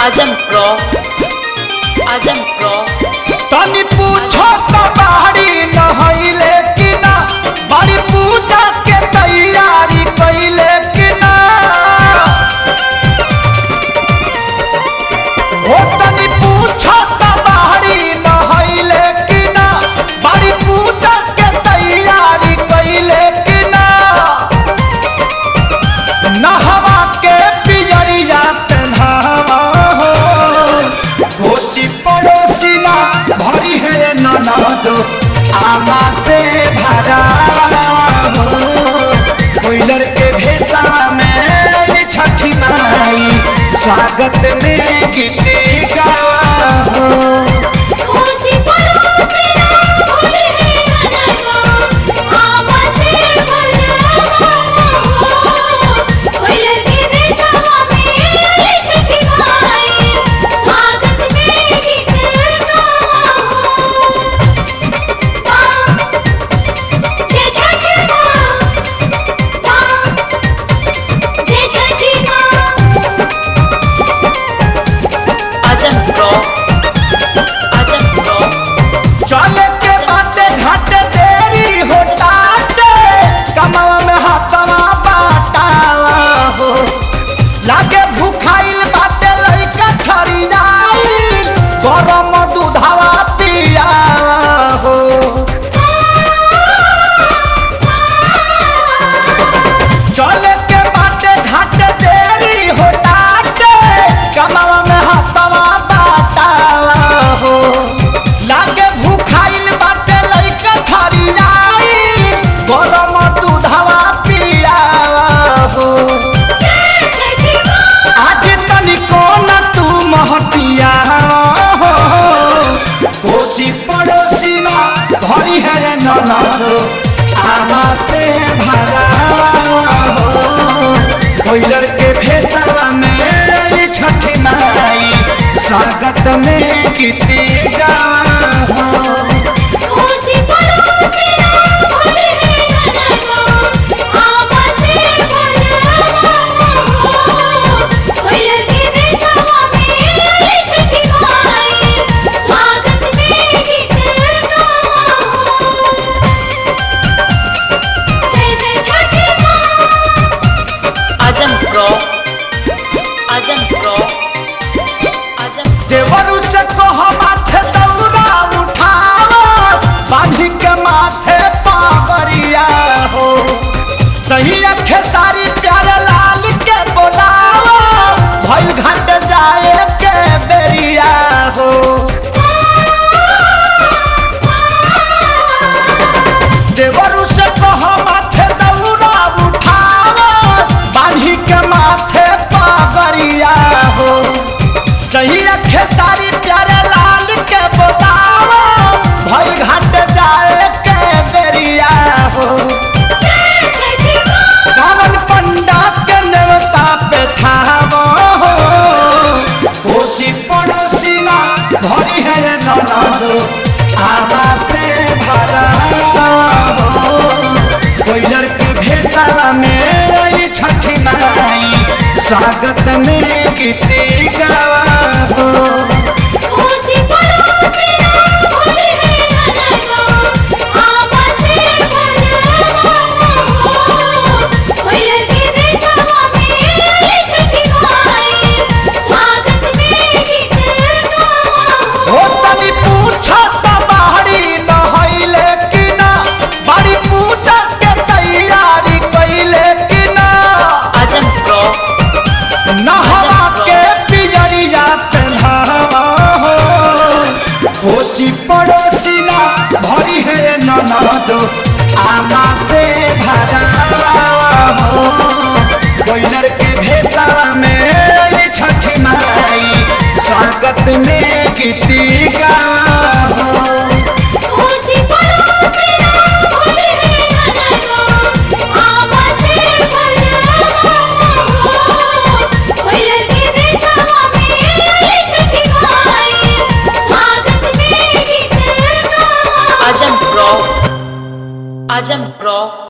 आजम pro आजम pro तनी पूछो त बाड़ी नहैले कि ना बड़ी पूजा के तैयारी कैले कि ना हो तनी पूछो त बाड़ी नहैले कि ना बड़ी पूजा के तैयारी कैले कि ना नहवा के पियरिया पेन्हावा हो कोसी पड़ोसी ना भरी है ननद आमा से भरा हो कोइलर के भेसा में छठी माई स्वागत में गीत गावा हो उसी पड़ोसी ना भूले ननदो आपसे भरवा कोई लड़की देशवा में छठी माई स्वागत में गीत गावा जय छठी माँ जय छठी माँ आजम प्रो आजम प्रो चले के बाटे घाटे देरी हो टाटे कमवा में हाथवा बाटावा हो लागे भूखाइल बाटे लइका छरियाइल गरम दूधावा पियावा हो चले के बाटे घाटे देरी हो टाटे कमवा में हाथवा बाटावा हो लागे भूखाइल बाटे लइका छरियाइल गरम दूधावा पियावा हो जय छठी माँ आज तनिको न तू महतिया हो कोसी पड़ोसी ना भरी है ननद आमा से भरा हो कोइलर के भेसवा में छठी माई स्वागत में गीती गावा हो उसी पड़ोसी ना भूले ननदो आपसे भरवा कोई लड़की देशवा में छठी माई स्वागत में गीत गावा जय जय छठी माँ आजम प्रो आजम प्रो आजम देवरु से कह माथे दौरा उठाओ बांधी के माथे पागरिया हो सही अखे सारी प्यारे लाल के बोलाओ भइल घाट जाए के बेरिया हो देवरु से कह माथे दौरा उठाओ बांधी के माथे पागरिया हो सही अखे सारी प्यारे लाल के बोलाओ भई घाट जाए के बेरिया हो जय छठी माँ रावण पंडा के नेवता पे खावो हो कोसी पड़ोसी ना भरी है ननद आवा से भरा हो कोइलर के भेसा में आई छठी माई स्वागत में गीती गावा हो उसी पड़ोसी ना भूले ननदो आपसे भरवा कोई लड़की देशवा में छठी माई स्वागत में गीत गावा हो तनी पूछा त बाहरी नहैले कि ना बड़ी पूजा के तैयारी कैले कि ना आजम प्रो नहवा के पियरिया पेन्हावा हो कोसी पड़ोसी ना भरी है ननद आमा से भरा हो कोइलर के भेसा में छठी माई स्वागत में गीती गावा हो उसी पड़ोसी ना भूले ननदो आपसे भरवा कोई लड़की देशवा में छठी माई स्वागत में गीत गावा आजम प्रो आजम प्रो